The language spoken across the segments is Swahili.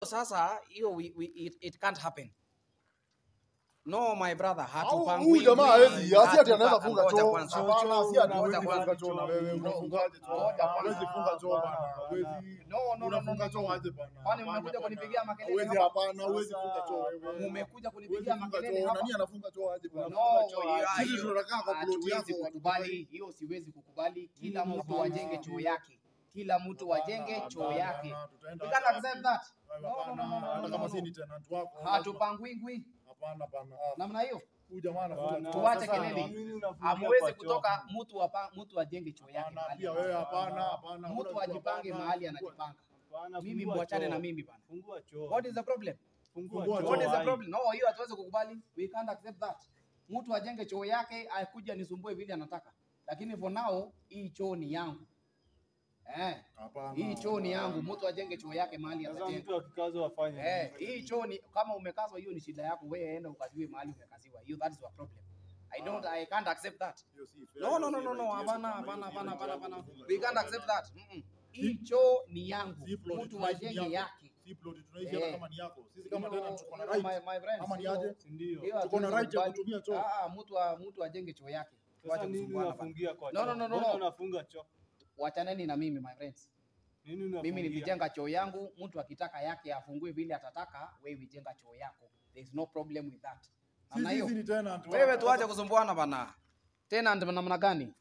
sasa hiyo we- we- it, it can't happen. No my brother, Au hatupangwi. huyu jamaa hawezi, asi ati anaweza hatupa- funga ngoja choo. kwanza. Hapana, si ati Ngoja huwezi kwanza. funga choo na wewe unafungaje choo? Ngoja kwanza. Huwezi funga choo bana. Huwezi No, no, no, no, unafunga no, choo no. aje bana? Kwani Hapana, mmekuja hapana. kunipigia makelele Huwezi hapa? hapana, huwezi funga choo wewe. Mmekuja Huwezi kunipigia funga makelele choo. hapa. Nani anafunga choo aje bana? No, hiyo- Sisi hiyo- tunakaa kwa ploti hatuwezi yako. kukubali hiyo, siwezi kukubali. Kila Mm, mtu hapana. ajenge choo yake, kila mtu ajenge Hapana, choo hapana, yake. tutaenda We can't hapa. accept that. Wewe No, no, hapana, no, no, no, hata no, kama no. si ni tenant wako. Hatupangwingwi Hapana, hapana. Ah, namna hiyo. Huyu jamaa anafunga Bana, choo. Tuache Sasa, kelele. Mimi unafungia Hamwezi kwa choo. kutoka mtu apa, mtu ajenge choo yake Hapana, mahali pia anataka. wewe hapana, hapana. Mtu Hakuna ajipange hapana. mahali anajipanga. Bana, Mimi fungua mwachane choo. na mimi bana. Fungua choo. What is the problem? Fungua Fungua choo. What is the Ai. problem? No, hiyo hatuwezi kukubali. We can't accept that. Mtu ajenge choo yake akuja nisumbue vile anataka. Lakini for now hii choo ni yangu. Eh, Hapana, hii choo ni hapana. yangu. Mtu ajenge choo yake mahali Sasa atajenga. mtu akikazwa afanye. Eh, nini? hii choo ni kama umekazwa, hiyo ni shida yako. Wewe enda ukaziwe mahali umekaziwa. Hiyo that is your problem. I don't I can't accept that. Hiyo si fair, No, hiyo no, no, si no, right. no, Hiyo si hapana, kama hapana, hiyo hapana, si hapana, right. hapana. Kufunga We choo. can't accept that. Mm-mm. Hii choo ni yangu. Si plot Mtu tunaishi ajenge yako. yake. Si plot tunaishi hata Eh. kama ni yako. Sisi kama Hiyo- tena tuko na hiyo right. my- my friends, Ama ni hiyo- aje? Si ndio? hiyo Tuko na hatuwezi right ya kukubali. kutumia choo. Ah, ah, mtu a- mtu ajenge choo yake. Sasa Wacha nini kusumbuana bana. unafungia kwa No, choo? no, no, no, Mbona no. unafunga choo? Wachaneni na mimi my friends. Nini unafungia? Mimi nilijenga choo yangu, mtu akitaka yake afungue vile atataka, wewe jenga choo yako. There is no problem with that. Namna Sisi hiyo. sisi ni tenant wako. Wewe tuache kusumbuana bana. Tena ndio namna gani?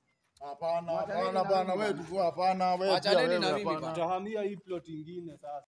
Hapana, Wachaneni hapana na bana, mimi wewe bana. tu hapana, wewe pia Wachaneni wewe na mimi hapana. bana. Tutahamia hii plot ingine sasa.